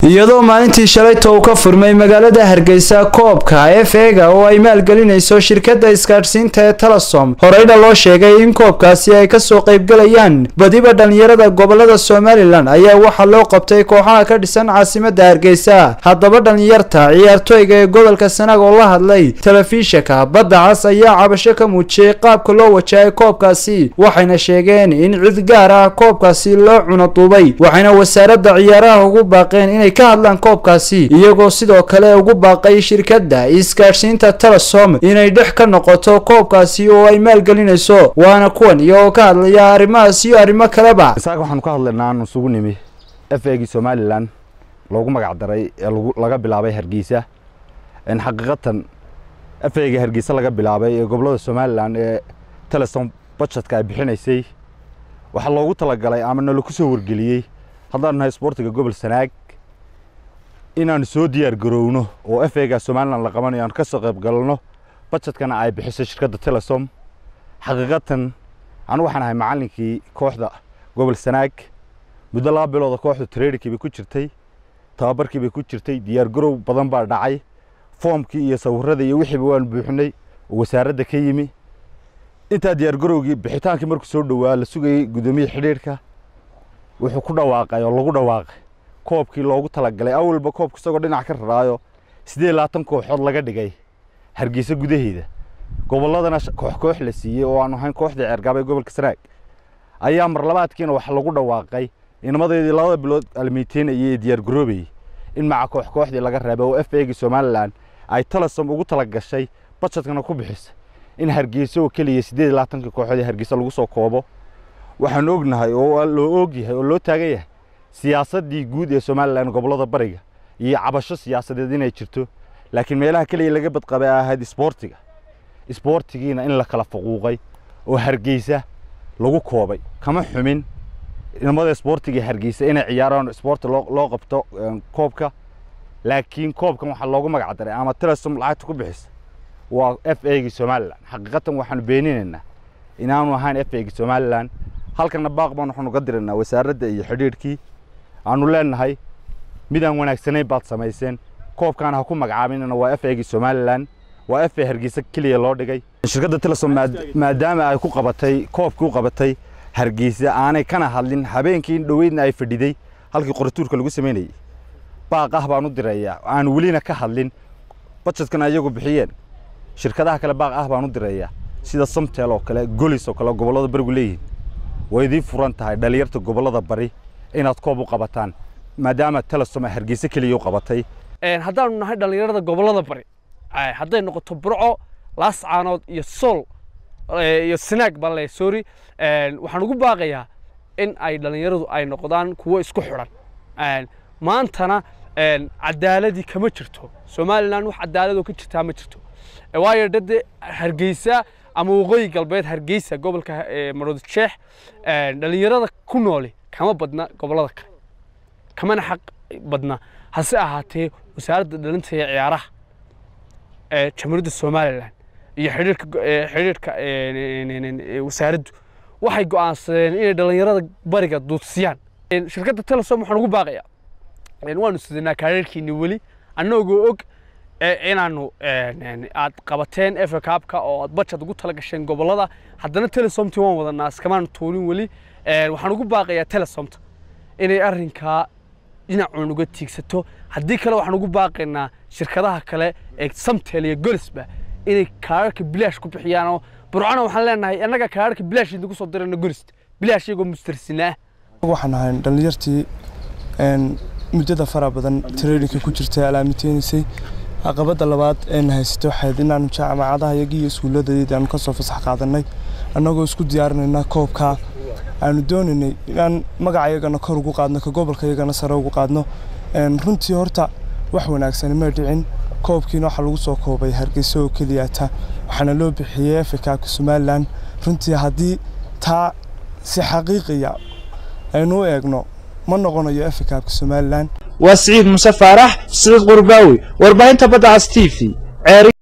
iyadoo maalintii shalayta uu ka furmay magaalada hargeysa koobka f ega oo ay maalgelinayso shirkadda isgaadhsiinta ee telesom horeyna loo sheegay in koobkaasi ay kasoo qaybgalayaan badiba dhallinyarada gobolada somalilan ayaa waxaa loo qabtay kooxaha ka dhisan caasimada hargeysa haddaba dhallinyarta ciyaartooyga ee gobolka sanaag oo la hadlay telefishinka badda cas ayaa cabasho ka muujiyey qaabka loo wajahay koobkaasi waxayna sheegeen in cid gaar ah koobkaasi loo cunaduubay waxayna wasaaradda ciyaaraha ugu baaqeen inay ka hadlaan koobkaasi iyagoo sidoo kale ugu baaqay shirkadda isgaadhsiinta telesom inay dhex ka noqoto koobkaasi oo ay maalgelinayso waana kuwan iyagoo ka hadlaya arrimahaas iyo arrimo kaleba isaga waxaanu ka hadlaynaa aanu isugu nimi f egii somalilan loogu magac daray ee laga bilaabay hargeysa xaqiiqatan f ega hargeysa laga bilaabay ee gobolada somalilan ee telesom budgetka ay bixinaysay waxaa loogu talagalay ama nala ku soo wargeliyey haddaan nahay isboortiga gobol sanaag inaanu soo diyaar garowno oo f ega somalilan la qabanayo aanu ka soo qayb galno budgetkana ay bixiso shirkadda telesom xaqiiqatan anu waxaan ahay macallinkii kooxda gobol sanaag muddo laba bilooda kooxda trainkii bay ku jirtay tababarkii bay ku jirtay diyaar garow badan baa dhacay foomkii iyo sawirada iyo wixiiba waanu buuxinay oo wasaaradda ka yimi intaa diyaar garowgii bixitaankii markuu soo dhowaa la sugayey guddoomiya xidhiirka wuxuu ku dhawaaqay oo lagu dhawaaqay koobkii loogu talagalay awalba koobka isagoo dhinac ka raraayo siddeed labaatan kooxood laga dhigay hargeysa gudaheeda gobolladana koox koox la siiyey oo aanu ahayn kooxda ceergaaba ee gobolka sanaag ayaa marlabaadkiina waxa lagu dhawaaqay inamadeedii labada bilood almiiteynayay ee diyaar garoobayey in maca koox kooxdii laga reebay oo f egii somalilan ay telesom ugu talagashay budgetkana ku bixisay in hargeysa oo keliya siddeed labaatankii kooxood ee hargeysa lagu soo koobo waxaanu ognahay oo loo ogyahay oo loo taagan yahay siyaasaddii guud ee somalilan gobollada bariga iyo cabasho siyaasadeed inay jirto laakiin meelaha keliya laga badqabay ay ahayd isboortiga isboortigiina in la kala faquuqay oo hargeysa lagu koobay kama xumin inamada isboortiga hargeysa inay ciyaaraan isboorti loo qabto koobka laakiin koobkan waxaa loogu magac daray ama telesom lacagta ku bixisa waa f egii somalilan xaqiiqatan waxaanu beeninaynaa inaanu ahayn f egii somalilan halkana baaq baan waxaanu ka diraynaa wasaaradda iyo xidhiidhkii aanu leenahay midaan wanaagsanayn baad samayseen koobkaana ha ku magacaabinina waa f egii somalilan waa f hargeysa keliya loo dhigay shirkadda telesom maadaama ay ku qabatay koobkii u qabatay hargeysa aanay kana hadlin habeenkii dhoweydna ay fadhiday halkii qorituurka lagu samaynayey baaq ah baan u dirayaa aan welina ka hadlin budgetkana iyagu bixiyeen shirkadaha kale baaq ah baan u dirayaa sida samtel oo kale golis oo kale gobollada barigu leeyihiin way idiin furan tahay dhalinyarta gobollada bari inaad koob u qabataan maadaama telesom ay hargeysa keliya u qabatay haddaanu nahay dhallinyarada gobollada bari hadday noqoto burco laascaanood iyo sool iyo sanaag baan leeyahay sorry waxaan ugu baaqayaa in ay dhallinyaradu ay noqdaan kuwo isku xidhan maantana cadaaladii kama jirto somalilan wax cadaaladoo ka jirtaa ma jirto waayo dade hargeysa ama waqooyi galbeed hargeysa gobolka maroodi jeex dhallinyarada ku nooli kama badna gobollada kale kamana xaq badna hase ahaatee wasaaradda dhalinta iyo ciyaaraha ee jamhuuriyadda somalilan iyo xidhiirka xidhiirka wasaaraddu waxay go'aansadeen inay dhallinyarada bariga duudsiyaan shirkadda telesom waxaan ugu baaqayaa waanu sidanaa kaareerkiini weli annagoo og inaanu aad qabateen efa kaabka oo aad bajad ugu tala gasheen gobollada haddana telesomti waan wadanaa iskamaanu tuulin weli waxaan ugu baaqayaa telesomta inay arrinkaa dhinacuun uga tiigsato haddii kale waxaan ugu baaqaynaa shirkadaha kale ee samtel iyo golisba inay kaararka bilaash ku bixiyaan oo burcona waxaan leenahay annaga kaararka bilaash idinku soo dirayna golist bilaash iyagoo mustarsinaa waxaan ahay dhallinyartii muddada fara badan traininka ku jirtay alaamiteynasay caqabadda labaad een haysatay waxayd inaanu jaamacadaha iyagii iyo iskuulladeedii aanu kasoo fasax qaadanay annagoo isku diyaarinayna koobka aanu doonaynay inaan magaca iyagana kor ugu qaadno ka gobolka iyagana sare ugu qaadno runtii horta wax wanaagsan ma dhicin koobkiina waxaa lagu soo koobay hargeysa oo keliyata waxaana loo bixiyey efekaabka somalilan runtii haddii taa si xaqiiqiya aynu u eegno ma noqonayo efekaabka somalilan waa siciid muse faarax siciid qurbaawi warbaahinta badda cas t v